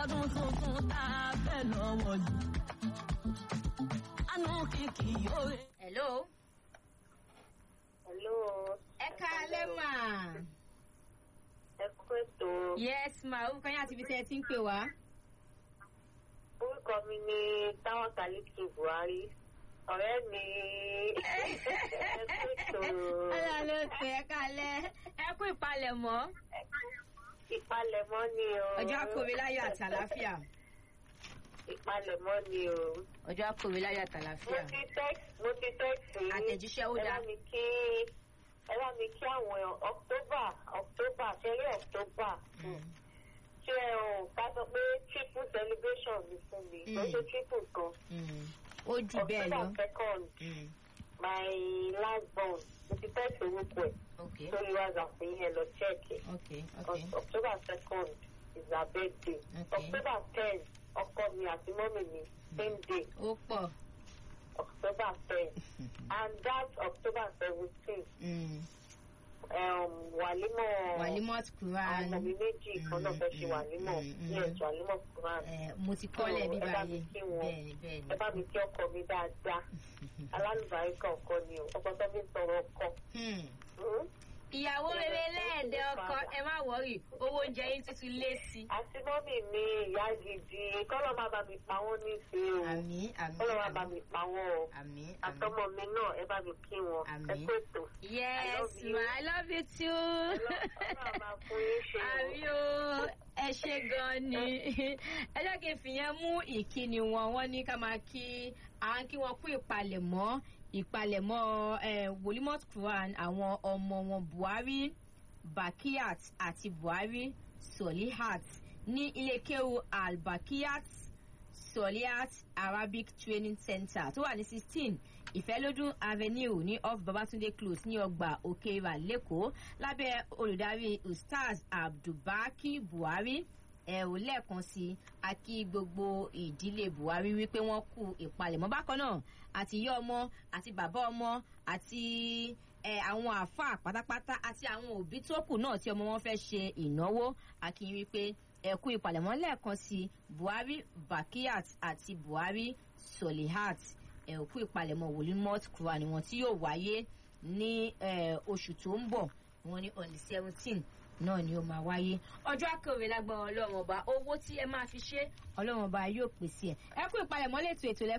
ọdún tuntun tá a fẹ́ lọ́wọ́ yìí. àánú kìkì yóò rè. hello. Hello. ẹ káalẹ́ mà. Ẹ kú ètò. yes ma orúkọ yín àti ibi tí ẹ ti ń pè wá. Orúkọ mi ni Táwọn Kàlíkì Buhari. Ọ̀rẹ́ mi. Ẹ kú ètò. ọlá ló pè é káalẹ́ ẹ kú ìpalẹ̀mọ́. Ìpalẹ̀mọ́ ni o. ọjọ́ akọ̀wé láyọ̀ àti àlàáfíà. Ìpalẹ̀mọ́ ni o. ọjọ́ akọ̀wé láyọ̀ àti Mo àlàáfíà. ti text mo ti text yín. Àtẹ̀jíṣẹ́ ó Ẹ dáa. bá mi kí ẹ bá mi kí àwọn October October ṣẹlẹ̀ October. Ṣé ẹ ò ká sọ pé triple celebration mi fún mi? Ó ṣe triple kan. Mm. ó jù bẹ́ẹ̀ lọ. October second. Mm. my last born mo ti fẹ́ sorúkọ ẹ̀ ok sórí whatsapp yín ẹ lọ chẹ́ẹ̀kì ok ok october second is her birthday Okay. october ten ọkọ mi àti mọ́mì mi same day ó pọ̀. october ten and that october seventeen Mm. um, wàlímọ̀ walimot àwọn quran ọmọ mi méjì kan náà fẹ́ ṣe Mm, wàlímọ̀ mm, mm, yes wàlímọ̀ quran Eh, mo ti kọ́lẹ̀ So, bí ẹ bá mi báyìí kí wọn. bẹ́ẹ̀ni bẹ́ẹ̀ni. ẹ bá mi kí ọkọ mi dáadáa alálùbáríkà ọkọ ni o ọkọ tó fi ń sọ̀rọ̀ ọkọ. Hmm. Hmm? ìyàwó rere lẹ́ẹ̀dẹ̀ ọkọ ẹ má wọrí owó oúnjẹ yín tuntun lé sí. àti mọ́mì mi ìyá gidi kọ́lọ́ máa bá mi pa wọ́n nífẹ̀ẹ́ o àmì àmì kọ́lọ́ máa bá àmì mi pa wọ́n o àmì àmì. àtọmọ mi náà ẹ bá mi kí wọn ẹ Àmín. kó ètò yes love you. ma i love you too. ọlọ́run máa fún yín ṣe o. àmì o ẹ ṣe gan ni ẹ jẹ́ kí n fìyẹn mú ìkíni wọn wọ́n ní ká máa kí à ń kí wọn kú ìpalẹ̀mọ́ ìpalẹ̀mọ́ eh, wolimot quran àwọn ọmọ wọn buhari bakiyat àti buhari solihat ní ilékéwu albakiyat solihat arabic training center tó wà ní sixteen ìfẹ́lódún avenue ní off babatunde close ní ọgbà òkèèrà lẹ́kọ̀ọ́ lábẹ́ olùdarí ustaz abdulbaki buhari ẹ ò lẹ́ẹ̀kan sí i a kí gbogbo ìdílé buhari wípé wọ́n kú ìpalẹ̀mọ́ bákan náà àti ìyá ọmọ àti bàbá ọmọ àti ẹ àwọn àáfàá pátápátá àti àwọn òbí tó kù náà tí ọmọ wọn fẹ́ ṣe ìnáwó a kí yín wípé ẹ kú ìpalẹ̀mọ́ lẹ́ẹ̀kan sí i buhari bakiyat àti buhari solihat ẹ kú ìpalẹ̀mọ́ wolimot kura ni wọn tí yóò wáyé ní ẹ, oṣù tó ń bọ̀ wọn ní on the seventeen náà ni ó máa wáyé ọjọ́ akọ̀wé lágbára ọlọ́run ọba owó tí ẹ máa fi ṣe ọlọ́run ọba yóò pèsè ẹ̀ ẹ kú ìpalẹ̀mọ́ lẹ́tọ̀ ètò lẹ́kọ̀ọ́